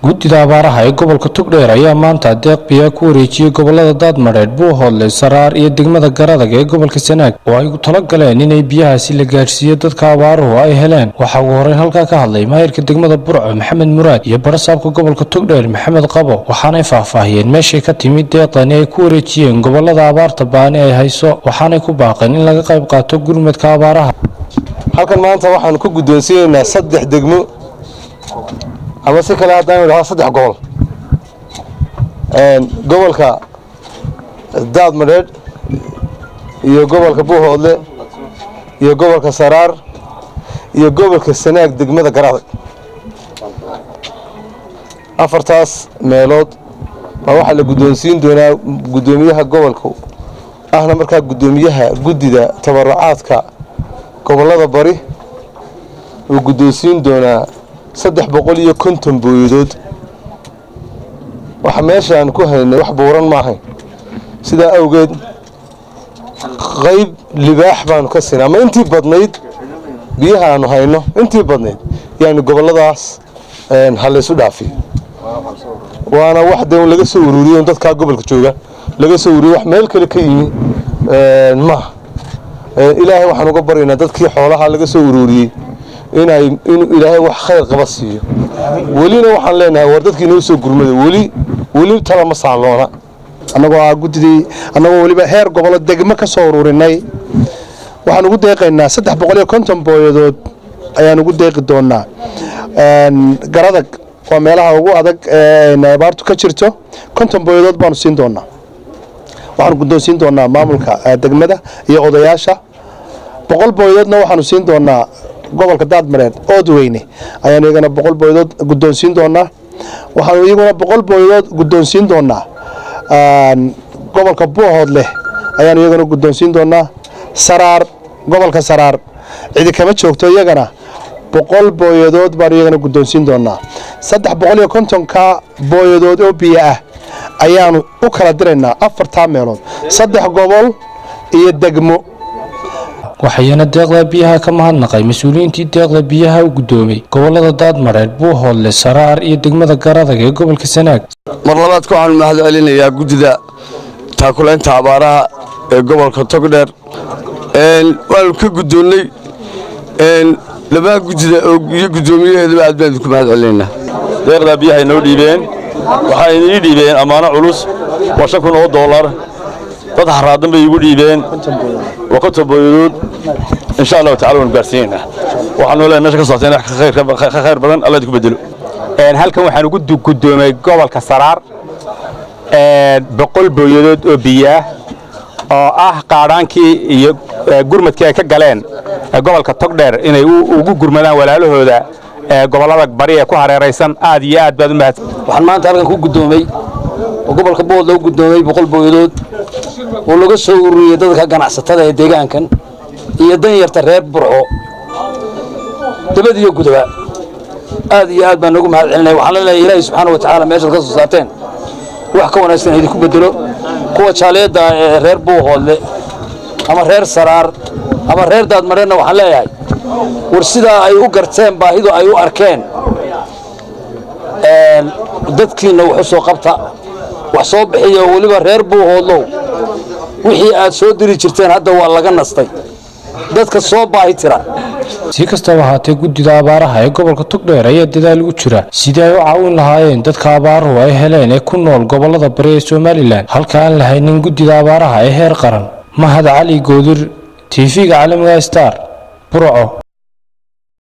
guddida abaaraha ee gobolka togdheer ayaa maanta deeq biyaa ku wareejiyey gobolada daadmadheedh buuhoodle saraar iyo degmada garadag ee gobolka sanaag oo ay talo galeen inay biyahaasi la gaadhsiiyo dadka abaaruhu ay heleen waxaa ugu horreyn halkaa ka hadlay maayirka degmada burco maxamed muraad iyo barasaabka gobolka togdheer maxamed qabo waxaanay faahfaahiyeen meeshay ka timid deeqdani ay ku wareejiyeen gobolada abaarta baani ay hayso waxaanay ku baaqeen in laga qayb qaato gurmadka abaaraha halkan maanta waxaanu ku guddoonsiinaynaa saddex degmo ama si kale haddaan idhaho saddex gobol gobolka daadmadheedh iyo gobolka buuhoodle iyo gobolka saraar iyo gobolka sanaag degmada garadag afartaas meelood baa waxaa la guddoonsiin doonaa guddoomiyaha gobolka ahna markaa guddoomiyaha guddida tabarucaadka gobollada bari uu guddoonsiin doonaa saddex boqol iyo konton booyadood waxa meeshaan ku haynay wax buuran ma ahayn sidaa awgeed qayb libaax baanu ka siinay ama intii badnayd biyaha aanu hayno intii badnayd yaani gobolladaas ha laysu dhaafiyo waana wax de laga soo ururiyo dadkaa gobolka jooga laga soo ururiyo wax meel kale ka yimi maaha ilaahay waxaan uga baryaynaa dadkii xoolaha laga soo ururiyey inay inuu ilaahay wax khayr qaba siiyo welina waxaan leenahay war dadkii inoo soo gurmada weli weli tala ma saaloona annagoo ah guddidii annagoo weliba heer gobolo degmo ka soo ururinay waxaan ugu deeqaynaa saddex boqol iyo konton booyadood ayaan ugu deeqi doonaa garadag waa meelaha ugu adag abaartu ka jirto konton booyadood baanu siin doonaa waxaanu guddoonsiin doonaa maamulka degmada iyo odayaasha boqol booyadoodna waxaanu siin doonaa gobolka daadmareed oodweyne ayaanu iyagana boqol booyadood guddoonsiin doonaa waxaanu iyaguna boqol booyadood guddoonsiin doonaa gobolka buuhoodleh ayaanu iyagana guddoonsiin doonaa saraar gobolka saraar cidi kama joogto iyagana boqol booyadood baanu iyagana guddoonsiin doonaa saddex boqol iyo kontonka booyadood oo biyo ah ayaanu u kala diraynaa afartaa meelood saddex gobol iyo degmo waxayna deeqda biyaha ka mahadnaqay mas-uuliyiintii deeqda biyaha u guddoomay gobolada daadmadheedh buuhoodle saraar iyo degmada garadag ee gobolka sanaag mar labaadka waxaanu mahad celinayaa guddida taakulaynta abaaraha ee gobolka togdheer waanu ka guddoonnay labaha guddida iyo guddoomiyaheedaba aad baan idinku mahad celinaynaa deeqdaa biyahay noo dhiibeen waxay ii dhiibeen ammaano culus waa shan kun oo dollar dad haraadan bay iigu dhiibeen waa konton booyadood insha allahu tacala waanu gaarsiinaynaa waxaanu leeyahay meesha ka socoteen ka khayr badan allah idinku bedelo halkan waxaan ugu guddoomay gobolka saraar boqol booyadood oo biyaah oo ah qaadhaankii iyo gurmadkii ay ka galeen gobolka togdheer inay ugu gurmadaan walaalahooda gobollada bari ee ku hareeraysan aad iyo aad baad u mahadsan waxaan maanta halkan ku guddoomay oo gobolka bood lagu guddoomay boqol booyadood oo laga soo ururiyey dadka ganacsatada ee deegaankan iyo danyarta reer burco dabad iyo gudaba aad iyo aad baan noogu mahad celinaya waxaan leenahay ilaahay subxaana wa tacaala meeshaad ka soo saarteen wax ka wanaagsan idinku bedelo kuwa jaaliyadda ee reer buuhoodle ama reer saraar ama reer daadmareenna waxaan leeyahay war sidaa ay u garteen baahidu ay u arkeen dadkiinna wax u soo qabta wax soo bixiya oo weliba reer buuhoodlow wixii aad soo diri jirteen hadda waa laga nastay dadka soo baahi tira si kastaba ahaatee guddida abaaraha ee gobolka togdheer ayaa dadaal ugu jira sidii ay u caawin lahaayeen dadka abaaruhu ay heleen ee ku nool gobollada bari ee somalilan halka aan la haynin guddida abaaraha ee heer qaran mahad cali goodir tv-ga caalamiga star burco